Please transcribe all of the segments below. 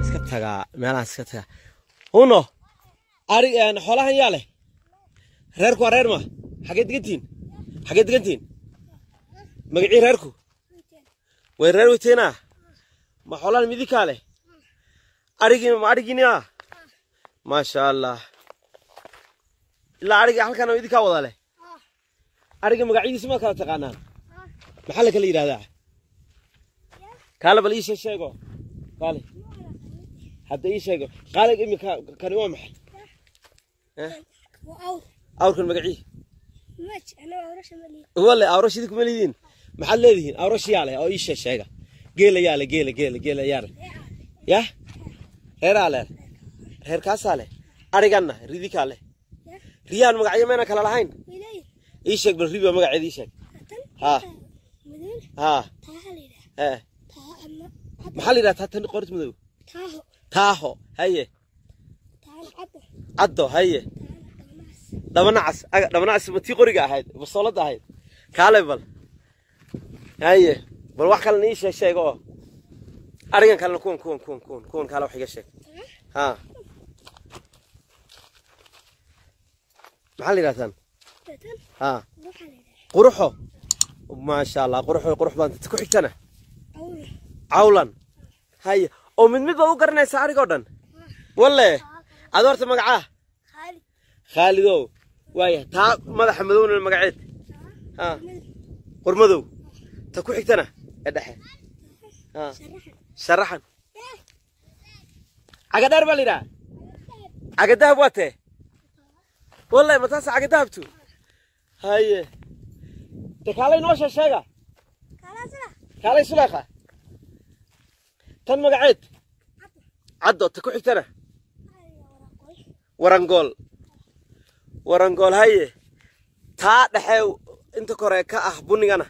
iska tagaa meelahan iska tagaa huno ari xoolahan yaa leh reerku waa reer ma xageed degantihin xageed degantihin magacii reerku way reer weyteenaa ma xoolahan midinkaa leh arigii ma arigiini ah maasha allah ilaa ariga halkan oo idinkaa wada leh ariga magacyadiisa ma kala taqaanaan maxaa la kala yidhahdaa kaale bal ii shee sheego kaale hadda ii sheego qaale imika kani waa maxay Eh? awrkan magacii wale awrash idinku ma lihiin maxaad leedihiin awrash yaa leh oo ii shee sheega geela yaa leh geela geela geela yaa leh yah reeraa leh reerkaasaa leh ariganna ridikaa leh riyaan magacyo mayna kala lahayn ii sheeg bal riba magaceeda ii sheeg haa haa ee maxaa la yidhaha taatan qoris madow taaho haye caddo haye dhabanacas aga dhabanacas ma tii qoriga ahayd basoolada ahayd kaale bal haye bal wax kalena ii sheeg sheeg oo arigan kalena kuwan kuwan kuwan kuwan kuwan kaale wax iga sheeg haa maxaa la yidhahtaan haa quruxo maasha allah quruxo qurux baan ku xigtana cawlan haye oo mid mid baad u garanaysaa arigoo dhan walle ad horta magacaa khaalidow waaya taa madaxa madowna magaceed ha qurmadow ta ku xigtana ee dhexe ha sharaxan cagadheer baa la yidhaha cagadahab waa tee walle ma taasa cagadahabtu haye de kaalay noo shee sheega kaalay suleekha tan magaceed caddo ta ku xigtana warangool warangool haye taa dhexe inta kore ka ah bunigana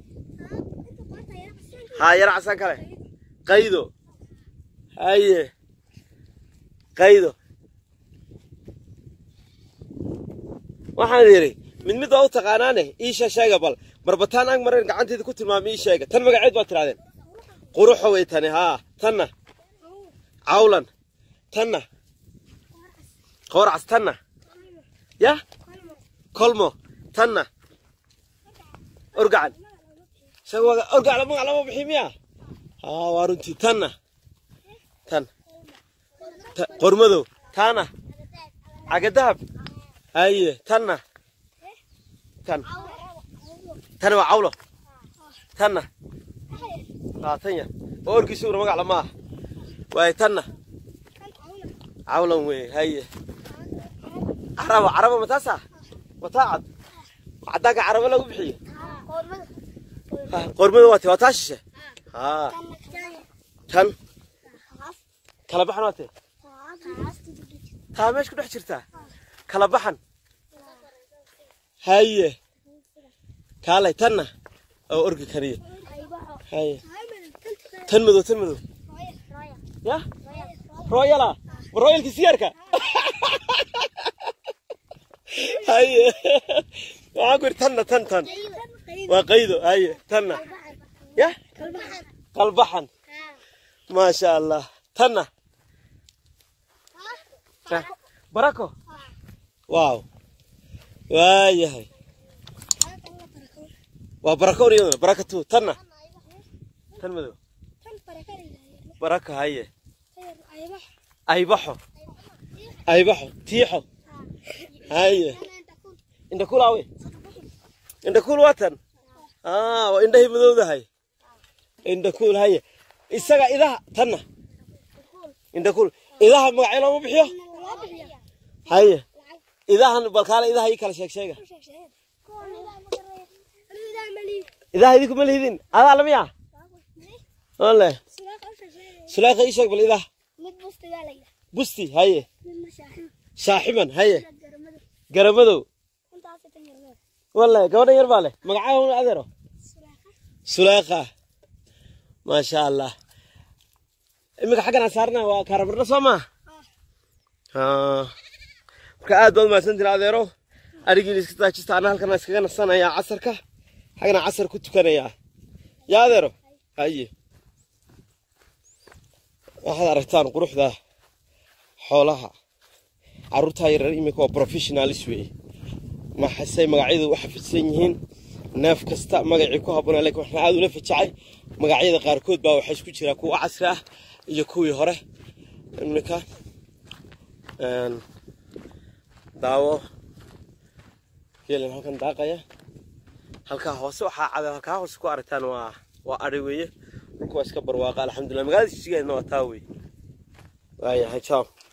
haa yara casaan kale qaydo haye qaydo waxaan yidhi mid mid waa u taqaanaane iisha sheega bal marbataan ag mareen gacanteeda ku tilmaamay ii sheega tan magaceed baad tirahdeen quruxo way tani haa tanna cawlan tanna qoorcas tanna yah kolmo tanna orgacan orgac magac lama bixi miya haa waa runtii tanna tan qormadow taana cagadahab haye tanna tan tani waa cawlo tanna haa tanya oo orgiisuguna magac lama ah waaye tanna cawlan wey haye carabo carabo mataasa mataa cad cadaanka carabo lagu bixiyo qormada waa te waa taa shishe haa tan kala baxan waa te taa meesha ku dhex jirtaa kala baxan haye kaalay tanna oo orgi kaniya haye tan madow tan madow ya royala ma royalka siyaarka haye waxaan ku yidhi tanna tan tan waa qaydo haye tanna ya qalbaxan maasha allah tanna barako waaw waayahay waa barakown iyaduna barakatu tanna tan madow baraka haye aybaxo aybaxo tiixo haye indhakuul awe indhakuul waa tan aa waa indhahay madowdahay indhakuul haye isaga idaha tanna indhakuul idaha magacyo looma bixiyo haye idahan balkaale idaha ii kala sheeg sheega idaha idinku ma lihidin adaa lamiya ole sulaaka ii sheeg bal idaha busti haye shaaxiban haye garamadow walle gabadhan yar baa leh magacaa adeero sulaaka maasha allah iminka xaggan aan saarna waa kaaramarna soo maa marka aad baad umahadsantiin adeero arigiin iska taajista ana halkan iskaga nasanayaa casarka xaggana casar ku tukanayaa yaa adeero haye waxaad aragtaan quruxda xoolaha caruurtaa yaryar iminka waa professionalis weeye maxasey magacyadu u xafidsan yihiin neef kasta magacii ku habboonaa lakin waxaan aada ula fajacay magacyada qaarkood baa waxaa isku jira kuwa casri ah iyo kuwii hore iminka daawo geelan halkan daaqaya halkaa hoose waxaa cad halkaa hoose ku aragtaan waa waa adhi weeye dhulka waa iska barwaaqa alxamdulillah magaalada jijigeenna waa taa wey waayahay jaam